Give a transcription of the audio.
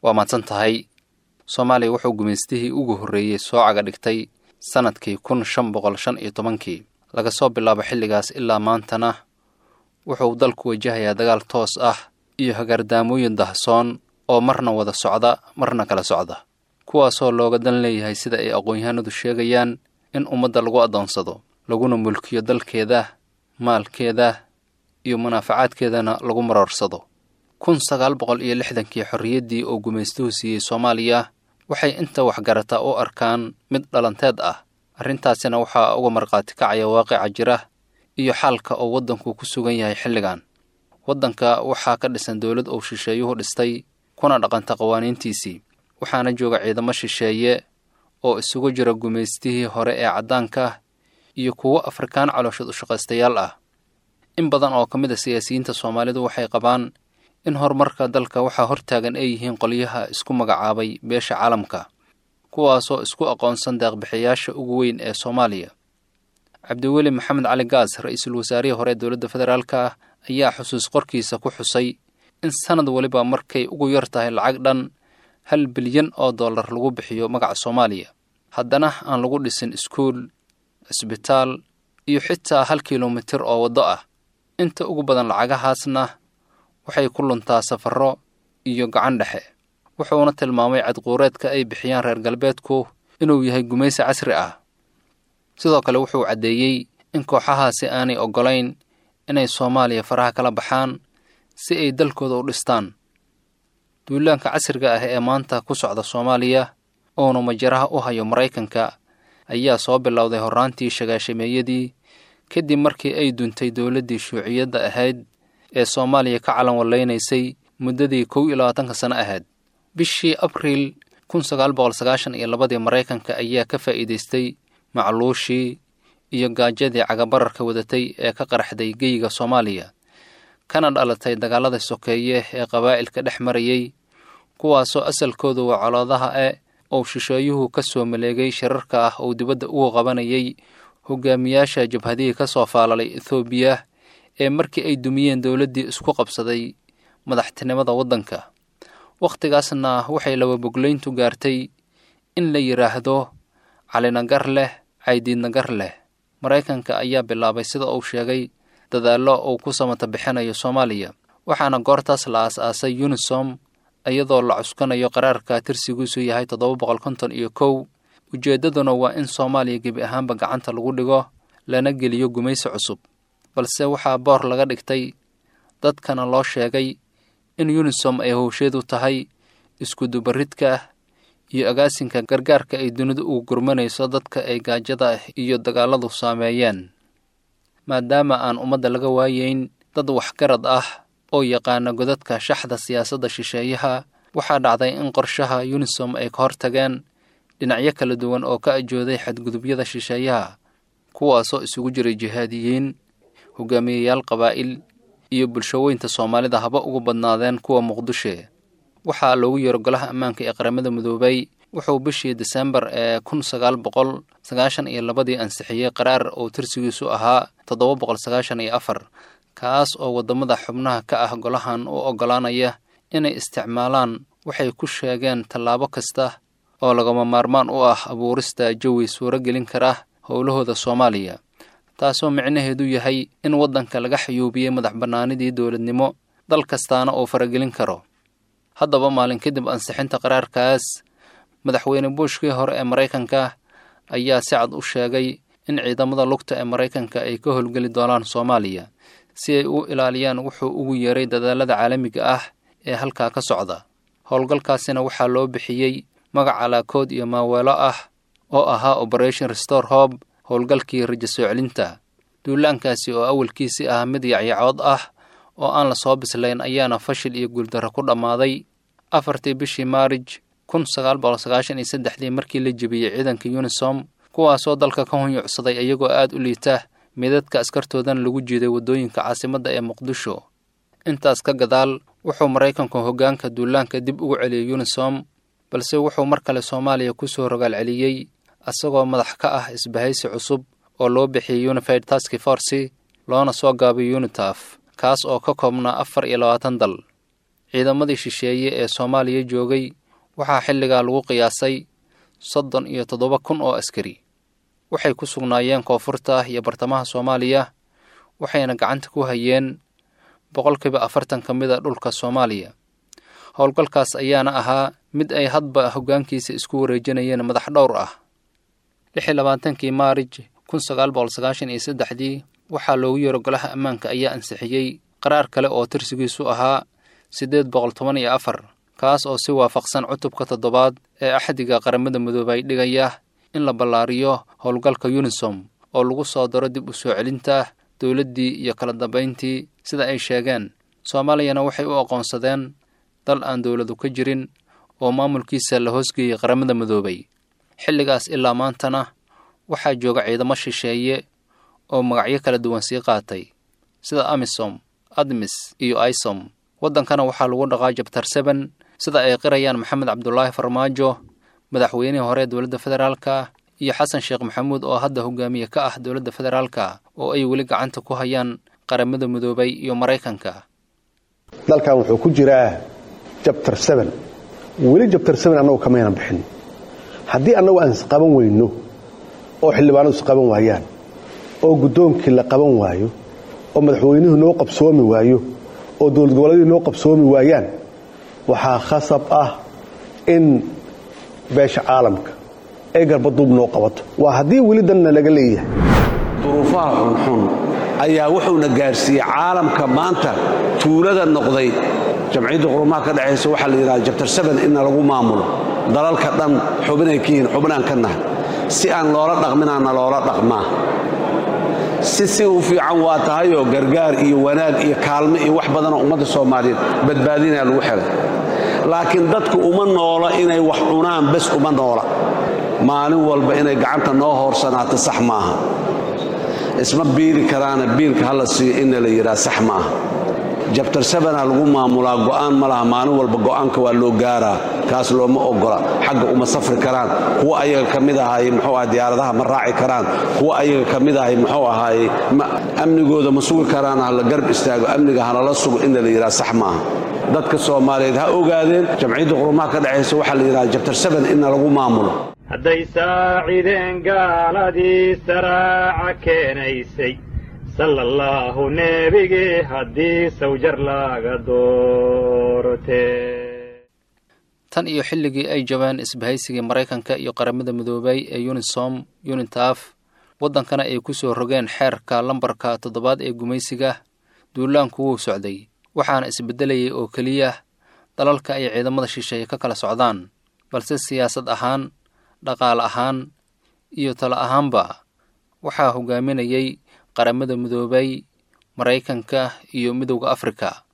waa mahadsan tahay soomaaliya wuxuu gumaystihii ugu horreeyey soo caga dhigtay sannadkii kun shan boqol shan iyo tobankii laga soo bilaabo xilligaas ilaa maantana wuxuu dalku wajahayaa dagaal toos ah iyo hagaardaamooyin dahsoon oo marna wada socda marna kala socda kuwaasoo looga dan leeyahay sida ay aqoon-yahanadu sheegayaan in ummadda lagu addoonsado laguna mulkiyo dalkeeda maalkeeda iyo munaafacaadkeedana lagu maroorsado kun sagaal boqol iyo lixdankii xorriyaddii oo gumaystuhu siiyey soomaaliya waxay inta waxgarataa u arkaan mid dhalanteed ah arrintaasina waxaa uga markhaati kacaya waaqica jira iyo xaalka oo waddanku ku sugan yahay xilligan waddanka waxaa ka dhisan dowlad uu shisheeyuhu dhistay kuna dhaqanta qawaaniintiisii waxaana jooga ciidamo shisheeye oo isugu jira gumaystihii hore ee caddaanka iyo kuwo afrikaan calooshad ushaqaystayaal ah in badan oo ka mid a siyaasiyiinta soomaalidu waxay qabaan in horumarka dalka waxaa hortaagan ay yihiin qolyaha isku magacaabay beesha caalamka kuwaasoo isku aqoonsan deeqbixiyaasha ugu weyn ee soomaaliya cabdiweli maxamed cali gaas ra-iisul wasaarihii hore ee dowladda federaalka ah ayaa xusuus qorkiisa ku xusay in sanad weliba markay ugu yar tahay lacag dhan hal bilyan oo dollar lagu bixiyo magaca soomaaliya haddana aan lagu dhisin iskuul cisbitaal iyo xitaa hal kilomitir oo waddo ah inta ugu badan lacagahaasna waxay ku luntaa safarro iyo gacan dhexe wuxuuna tilmaamay cadquureedka ay bixiyaan reer galbeedku inuu yahay gumaysi casri ah sidoo kale wuxuu caddeeyey in kooxahaasi aanay oggolayn inay soomaaliya faraha kala baxaan si ay dalkooda u dhistaan duulaanka casriga ah ee maanta ku socda soomaaliya uuna majaraha u hayo maraykanka ayaa soo bilowday horraantii shagaashameeyadii kadib markii ay duntay dowladdii shuuciyadda ahayd ee soomaaliya ka calan wallaynaysay muddadii kow iyo labaatanka sano ahayd bishii abriil kun sagaal boqol sagaashan iyo labadii maraykanka ayaa ka faa'iidaystay macluushii iyo gaajadii cagabararka wadatay ee ka qaraxday geyiga soomaaliya kana dhalatay dagaalada sokeeye ee qabaa'ilka dhex marayay kuwaasoo asalkoodu waa coloodaha e ou shisheeyuhu ka soo maleegay shirarka ah uu dibadda ugu qabanayay hogaamiyaasha jabhadihii ka soo faalalay ethoobiya ee markii ay dumiyeen dowladdii isku qabsaday madaxtinimada waddanka wakhtigaasna waxay lababoglayntu gaartay in la yidhaahdo calinagar leh caydiidnagar leh maraykanka ayaa bilaabay sida uu sheegay dadaallo uu ku samata bixinayo soomaaliya waxaana goortaas la aas-aasay unisom iyadoo la cuskanayo qaraarka tirsigiisu yahay toddoba boqol konton iyo kow ujeeddaduna waa in soomaaliya gebi ahaanba gacanta lagu dhigo lana geliyo gumaysi cusub balse waxaa boor laga dhigtay dadkana loo sheegay in unisom ay howsheedu tahay iskudubaridka iyo agaasinka gargaarka ay dunidu ugu gurmanayso dadka ay gaajada iyo dagaaladu saameeyeen maadaama aan ummadda laga waayeyn dad waxgarad ah oo yaqaana godadka shaxda siyaasadda shisheeyaha waxaa dhacday in qorshaha unisom ay ka hortageen dhinacyo kala duwan oo ka ajooday xadgudubyada shisheeyaha kuwaasoo isugu jiray jihaadiyiin hogaamiyayaal qabaa'il iyo bulshaweynta soomaalida haba ugu badnaadeen kuwa muqdishe waxaa loogu yeero golaha ammaanka ee qaramada midoobay wuxuu bishii disembar ee kun sagaal boqol sagaashan iyo labadii ansixiyey qaraar oo tirsigiisu ahaa toddoba boqol sagaashan iyo afar kaas oo waddamada xubnaha ka ah golahan u oggolaanaya inay isticmaalaan waxay ku sheegeen tallaabo kasta oo lagama maarmaan u ah abuurista jawi suuro gelin kara howlahooda soomaaliya taasoo micnaheedu yahay in waddanka laga xayuubiyey madax bannaanidii dowladnimo dal kastaana uu faragelin karo haddaba maalin kadib ansixinta qaraarkaas madaxweyne buushkii hore ee maraykanka ayaa si cad u sheegay in ciidamada lugta ee maraykanka ay ka howlgeli doonaan soomaaliya si ay u ilaaliyaan wuxuu ugu yeeray dadaalada caalamiga ah ee halkaa ka socda howlgalkaasina waxaa loo bixiyey magac calaakood iyo maaweelo ah oo ahaa operation restore hob howlgalkii rajo soo celinta duulaankaasi oo awalkiisii ah mid yacyacood ah oo aan la soo bislayn ayaana fashil iyo guuldarro ku dhammaaday afartii bishii maarij kun sagaal boqol sagaashan iyo saddexdii markii la jebiyey ciidanka unisom kuwaasoo dalka ka hunyucsaday iyagoo aad u liita midadka askartoodana lagu jiiday waddooyinka caasimadda ee muqdisho intaas ka gadaal wuxuu maraykanku hoggaanka duulaanka dib ugu celiyey unisom balse wuxuu mar kale soomaaliya ku soo rogaal celiyey isagoo madax ka ah isbahaysi cusub oo loo bixiyey unified task force loona soo gaabay unitaf kaas oo ka koobnaa afar iyo labaatan dal ciidamadii shisheeye ee soomaaliya joogay waxaa xilligaa lagu qiyaasay soddon iyo toddoba kun oo askari waxay ku sugnaayeen koonfurta iyo bartamaha soomaaliya waxayna gacanta ku hayeen boqolkiiba afartan ka mid a dhulka soomaaliya howlgalkaas ayaana ahaa mid ay hadba hoggaankiisa isku wareejinayeen madax dhowr ah lix iyo labaatankii maarij kun sagaal boqol sagaashan iyo saddexdii waxaa loogu yeero golaha ammaanka ayaa ansixiyey qaraar kale oo tirsigiisu ahaa siddeed boqol toban iyo afar kaas oo si waafaqsan cutubka toddobaad ee axdiga qaramada midoobay dhigaya in la ballaariyo howlgalka yunisom oo lagu soo daro dib u soo celinta dowladdii iyo kala dambayntii sida ay sheegeen soomaaliyana waxay u aqoonsadeen dal aan dowladu ka jirin oo maamulkiisa la hoosgeeyey qaramada midoobay xilligaas ilaa maantana waxaa jooga ciidamo shisheeye oo magacyo kala duwan sii qaatay sida amisom admis iyo isom waddankana waxaa lagu dhaqaa jabtar seben sida ay qirayaan maxamed cabdulaahi farmaajo madaxweynihii hore ee dowladda federaalka iyo xasan sheekh maxamuud oo hadda hogaamiye ka ah dowladda federaalka oo ay weli gacanta ku hayaan qaramada midoobay iyo maraykanka dalkan wuxuu ku jiraa jabtar seben weli jabtar seben annagu kamaynan bixin haddii annagu aan isqaban weyno oo xildhibaanadu isqaban waayaan oo guddoonkii la qaban waayo oo madaxweynuhu noo qabsoomi waayo oo dowlad goboleedii noo qabsoomi waayaan waxaa khasab ah in beesha caalamka ay garbaduub noo qabato waa haddii weli danna laga leeyahay duruufaha xunxun ayaa wuxuuna gaarsiiyey caalamka maanta tuulada noqday jamciyadda qurumaha ka dhexaysa waxaa la yidhaha jabtar seben inna lagu maamulo dalalka dhan xubinay ka yihiin xubinaan ka nahay si aan loola dhaqminaana loola dhaqmaa si si u fiican waa tahayoo gargaar iyo wanaag iyo kaalmo iyo wax badanoo ummadda soomaaliyeed badbaadinaya lagu xelay laakiin dadku uma noola inay wax cunaan bes uma noola maalin walba inay gacanta noo hoorsanaato sax maaha isma biili karaana biilka hala siiyo inna la yidhaha sax maaha jabtar sabana lagu maamulaa go'aan ma laha maalin walba go'aanka waa loo gaaraa kaas looma ogola xagga uma safri karaan kuwa ayaga ka mid ahaay muxuu aha diyaaradaha ma raaci karaan kuwa ayaga ka mid ahay muxuu ahaaye amnigooda ma sugi karaan ha la garb istaago amniga hanala sugo inna la yidhaha sax maaha dadka soomaaliyeed ha ogaadeen jamciyadda qurumaha ka dhexaysa waxaa la yidhaha jabtar saban inna lagu maamulo hadday saacideen gaaladii saraaca keenaysay sala allaahu neebigii haddii sawjar laga doortee tan iyo xilligii ay jabeen isbahaysigii maraykanka iyo qaramada midoobay ee unisom unitaf waddankana ay ku soo rogeen xeerka lambarka toddobaad ee gumaysiga duulaanku wuu socday waxaana isbeddelayay oo keliya dalalka ay ciidamada shisheeye ka kala socdaan balse siyaasad ahaan dhaqaale ahaan iyo talo ahaanba waxaa hogaaminayay qaramada midoobay maraykanka iyo midowda afrika